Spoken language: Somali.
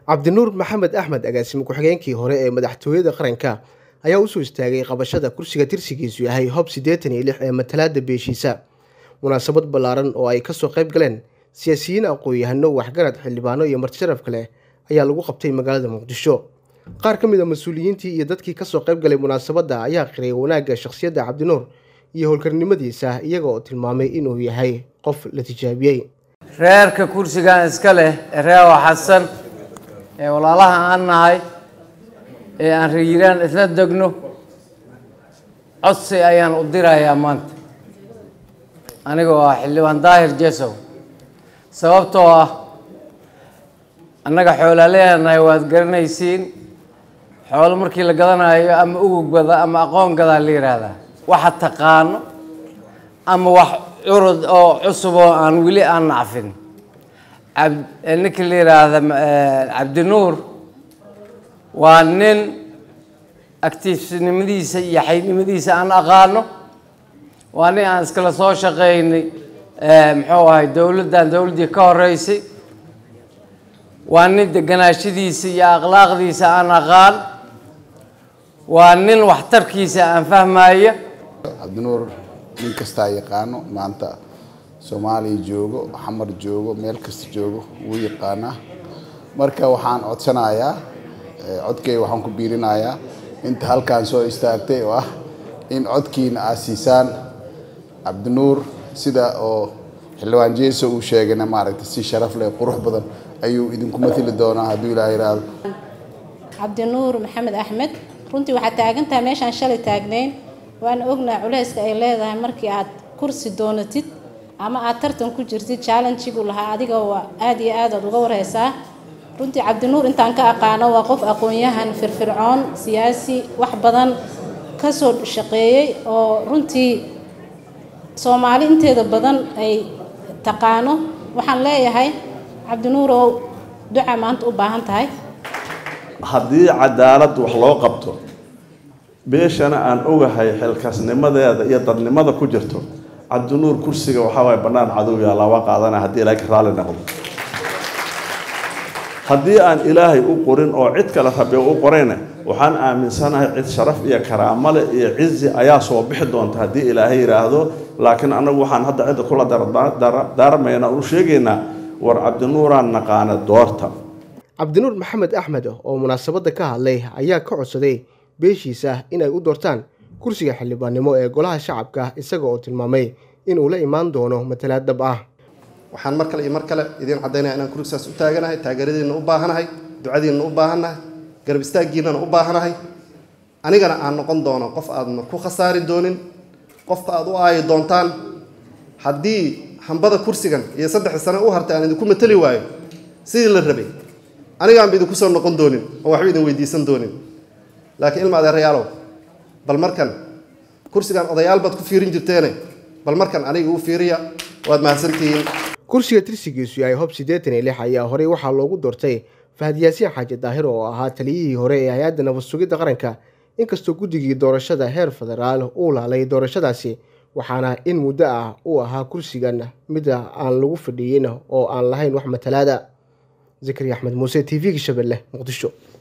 cabdinuur maxamed axmed agaasime ku-xigeenkii hore ee madaxtooyada qaranka ayaa usoo istaagay qabashada kursiga tirsigiisu yahay hob siddeetan iyo lix ee matalaada beeshiisa munaasabad ballaaran oo ay kasoo qayb galeen siyaasiyiin aqoon-yahano waxgarad xildhibaano iyo martisharaf kale ayaa lagu qabtay magaalada muqdisho qaar ka mid a mas-uuliyiintii iyo dadkii kasoo qayb galay munaasabadda ayaa qiray wanaagga shakhsiyadda cabdinuur iyo howlkarnimadiisa iyaga oo tilmaamay inuu yahay qof la tijaabiyey reerka kursigan iska leh ee reewa xasan ee walaalaha aan nahay ee aan rayiraan isla degno codsi ayaan u dirayaa maanta anigoo ah xildhibaan daahir jesow sababtoo ah annaga xoolaaleenahay waad garanaysiin xoolo markii la gadanayo ama ugug gada ama aqoon gadaa la yidhaahdaa waxa taqaano ama wax curud oo cusub oo aan weli aan nacfin ab ninkii la yidhaahda cabdinuur waa nin actiifnimadiisa iyo xaynimadiisa aan aqaano waa nin aan iskala soo shaqaynay muxuu ahay dowladdan dowladdii ka horeysay waa nin deganaashadiisa iyo akhlaaqdiisa aan aqaan waa nin waxtarkiisa aan fahmaya cabdinuur nin kastaa yaqaano maanta soomaaliya joogo xamar joogo meel kasta joogo wuu yaqaanaa marka waxaan codsanayaa codkay waxaan ku biirinayaa inta halkaan soo istaagtay oo ah in codkiina aad siisaan cabdinuur sida oo xildhibaan jeeso uu sheegayna maaragtay si sharaf leh qurux badan ayuu idinku matili doonaa hadduu ilaah yidhaahdo cabdinuur maxamed axmed runtii waxaad taagantahay meeshaan shalay taagnayn waana ognaa culayska ay leedahay markii aad kursi doonatid ama aad tartan ku jirtid challengigu lahaa adiga waa aad iyo aad aad uga warheysaa runtii cabdinuur intaan ka aqaano waa qof aqoon-yahan firfircoon siyaasi wax badan kasoo shaqeeyey oo runtii soomaali inteeda badan ay taqaano waxaan leeyahay cabdinuurow duca maanta u baahan tahay haddii cadaalad wax loo qabto beeshana aan ogahay xilkaasnimadeeda iyo dadnimada ku jirto cabdinuur kursiga waxaa waay bannaan cadow yaa laba qaadana haddii ilaahay ka raalli noqdo haddii aan ilaahay u qorin oo cid kale rabe u qorayna waxaan aaminsanahay cid sharaf iyo karaamale iyo cizi ayaa soo bixi doonta haddii ilaahay yidhaahdo laakiin anagu waxaan hadda cidda kula daarmayna u sheegaynaa war cabdinuuraan naqaana doorta cabdinuur maxamed axmed oo munaasabadda ka hadlay ayaa ka codsaday beeshiisa inay u doortaan kursiga xildhibaannimo ee golaha shacabka isaga oo tilmaamay inuu la imaan doono matalaad dhab ah waxaan mar kale iyo mar kale idiin caddaynaya inaan kursigaas u taaganahay taageeradiinna u baahanahay ducadiinna u baahannahay garab istaaggiinnana u baahanahay anigana aan noqon doono qof aadna ku khasaari doonin qofka aad u aayi doontaan haddii hambada kursigan iyo saddexda sane u hartay aan idinku matali waayo sidii la rabay anigaanba idinku soo noqon doonin oo waxba idin weydiisan doonin laakiin ilma adeerayaalow bal markan kursigan odayaal baad ku fiirin jirteene bal markan aniga u fiiriya waad mahadsantihiin kursiga tirsigiisu yahay hob siddeetan iyo lix ayaa horey waxaa loogu doortay fahad yaasiin xaaji daahir oo ahaa taliyihii hore ee hay-adda nabad sugidda qaranka inkastoo guddigii doorashada heer federaal uu laalay doorashadaasi waxaana in muddo ah uu ahaa kursigan mida aan lagu fadhiyin oo aan lahayn wax matalaada zakariya axmed muuse t v-ga shabeelle muqdisho